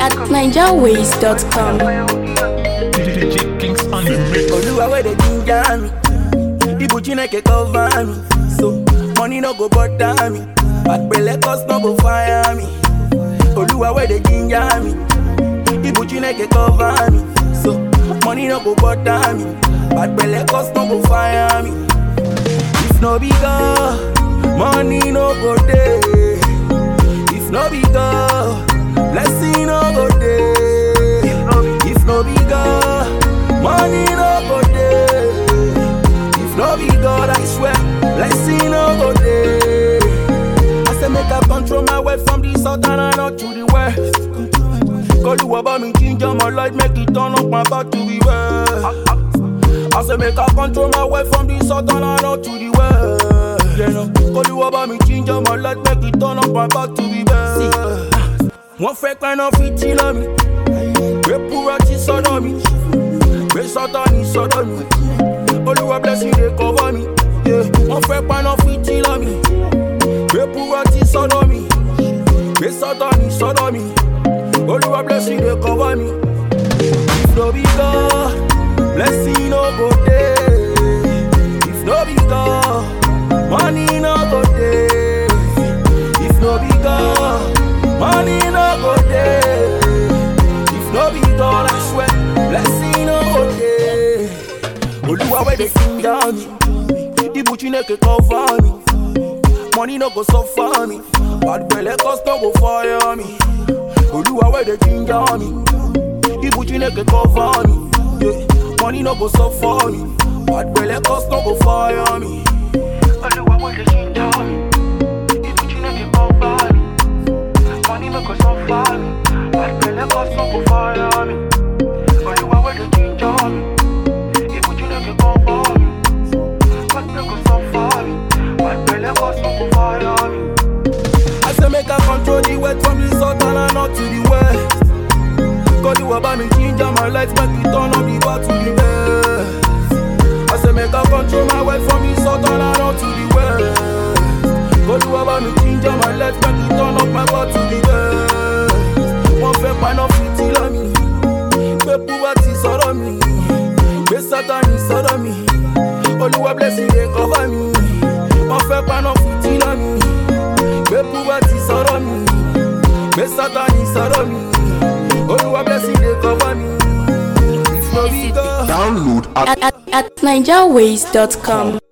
at nigerways.com. DJ Kings on the mix. Oluwa where they ginger me. Ibu Chineke cover me. So money no go bother me. Bad belle cause no go fire me. Oluwa where they ginger me. Ibu Chineke cover me. So money no go bother me. Bad belle cause no go fire me. If no be God, money no go there. If no be God, blessing no go there. If no be God, money no go there. If no be God, I swear, blessing no go there. I say make I control my way from the south and not to the west. Call you about me, ginger my light, make it turn up my back to the west. I say make I control my way from the south and not to the west. Yeah, no. Call you about me, ginger my light, make it turn up my back to the west. Wọ́n fẹ́ pẹ́ná fi tí lọ mi, gbé púrọ́ tí sọ́dọ̀ mi, gbé sọ́tọ̀ ní sọ́dọ̀ mi. Olúwa blessing dey cover mi, yeah. wọ́n fẹ́ pẹ́ná fi tí lọ mi, gbé púrọ́ tí sọ́dọ̀ mi, gbé sọ́tọ̀ ní sọ́dọ̀ mi. Olúwa blessing dey cover mi. If no be God, blessing no go dey. If no be God, money no go dey. If no be God, money no go dey. If no be God, I swear, blessing no go dey. Oluwa wey dey sing down me, Ibu Chineke cover me. Money no go suffer me, bad belle cause no go fire me. Oluwa wey dey ginger me, Ibu Chineke cover me. Yeah. Money no go suffer me, bad belle cause no go fire me. Oluwa wey dey ginger me, Ibu Chineke cover me. Money no go suffer me, bad belle cause no go fire me. Oluwa wey dey ginger me, Ibu Chineke cover me. Money no go suffer me, bad belle cause no go fire me. I say make I control the west from the south and not to the west. Cause you about me ginger my lights, make it turn up the bar to the west. I say make I control my way from the south and not to the west. Cause you about me ginger my lights, make it turn up my bar to the west. Wọ́n fẹ́ paná fìtí lọ mi, gbé púpọ̀ ti sọ̀rọ̀ mi, gbé sátani sọ̀rọ̀ mi, olúwa blessing dey cover mi. Wọ́n fẹ́ paná fìtí lọ mi, gbé púpọ̀ ti sọ̀rọ̀ mi, gbé sátani sọ̀rọ̀ mi, olúwa blessing dey cover mi. If no be God. Download at At, at, at nigerways.com.